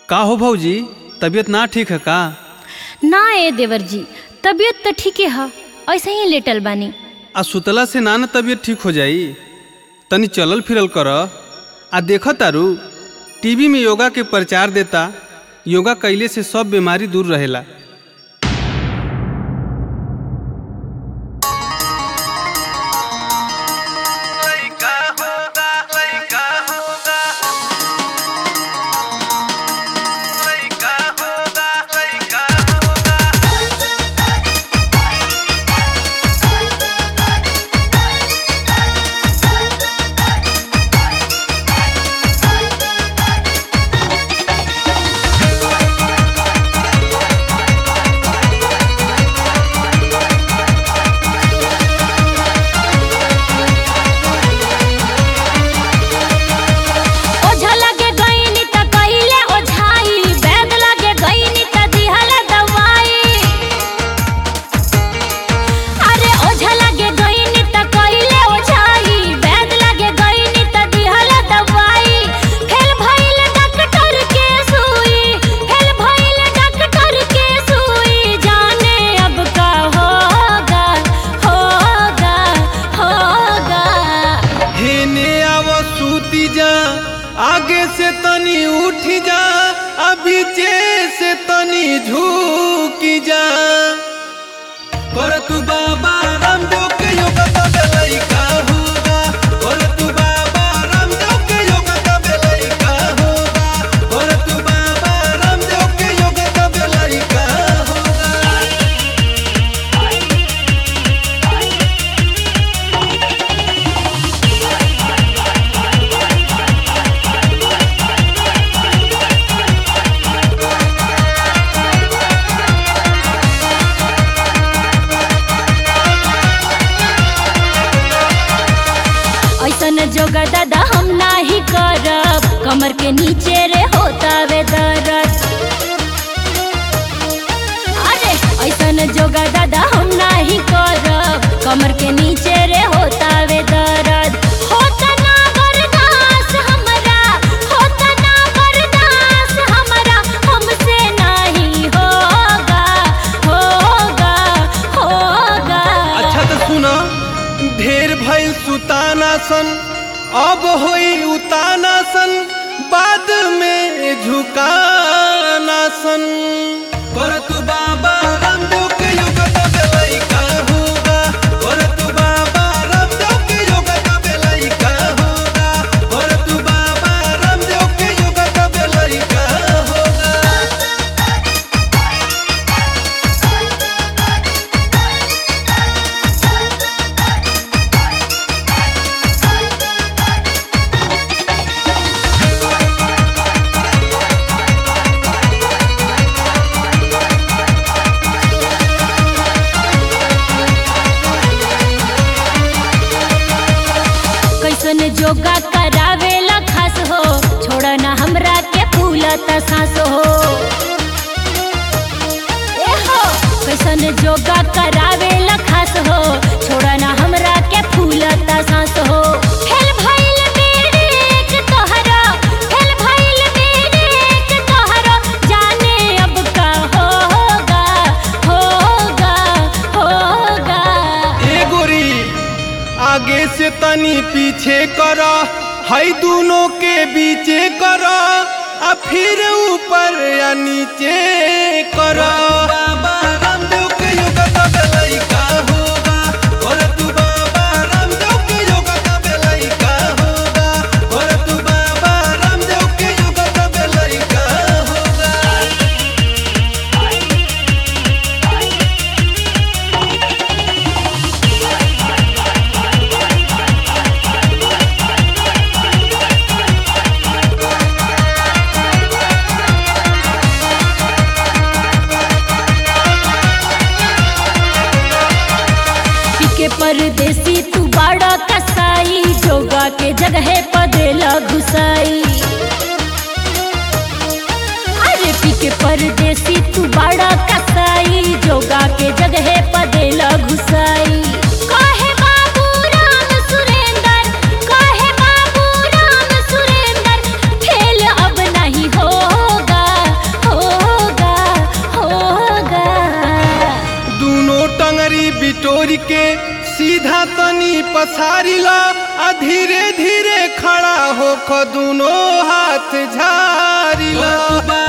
का हो भौजी तबीयत ना ठीक है का ना ए देवर जी तबीयत तो ठीके है ऐसे ही लेटल बानी आ सुतला से ना न तबीयत ठीक हो जाई तनी चलल फिरल कर आ देख तारू टीवी में योगा के प्रचार देता योगा कैले से सब बीमारी दूर रहेला ओझा लगे गईनी त कहिले ओझाई बैद लगे गईनी त दिहल दवाई अरे ओझा लगे गईनी त कहिले ओझाई बैद लगे गईनी त दिहल दवाई फेल भइल डॉक्टर के सुई फेल भइल डॉक्टर के सुई जाने अब का होगा होगा होगा हेने आव सूती जा आगे से तनी उठी जा आ पीछे से तनी झुकी जा कर तू बाबा रामदेव के योगा का बेलाई का होगा कर तू बाबा रामदेव के योगा का बेलाई का होगा कर तू बाबा रामदेव के योगा का बेलाई का होगा ऐसन जोगा दादा हम नाही करब कमर के नीचे रे होता वे दर्द अरे ऐसन जोगा दादा हम नाही करब कमर के नीचे रे होता वे दर्द होता ना बर्दाश्त हमरा होता ना बर्दाश्त हमरा हमसे नहीं होगा होगा होगा अच्छा तो सुना ढेर भइल सुतानासन अब होई उतानासन बाद में झुकानासन कर तू बाबा रामदेव के योगा का बेलाई का होगा कर तू बाबा रामदेव के योगा का बेलाई का होगा कर तू बाबा रामदेव के योगा का बेलाई का होगा कैसन जोगा करावेला खास हो छोड़ ना हमरा के फूलत सांस हो ए हो कैसन जोगा करावेला खास हो छोड़ ना हमरा के फूलत सांस हो फेल भइल मेरेक तोहरा फेल भइल मेरेक तोहरा जाने अब का होगा होगा होगा ए गोरी आगे से तनी पीछे कर हई दोनों के बीचे कर आ फिर ऊपर या नीचे कर बाबा रामदेव के योगा का बेलाई का होगा और तू बाबा रामदेव के योगा का बेलाई का होगा और तू बाबा रामदेव के योगा का बेलाई का होगा के परदेसी तू बड़ा कसाई जोगा के जगह पदेला घुसाई अरे पी के परदेसी तू बड़ा कसाई जोगा के जगह पदेला घुसाई काहे बाबू राम सुरेंद्र काहे बाबू राम सुरेंद्र फेल अब नहीं होगा के सीधा तनी पसारी ला आ धीरे धीरे खड़ा हो ख दुनो हाथ झारी ला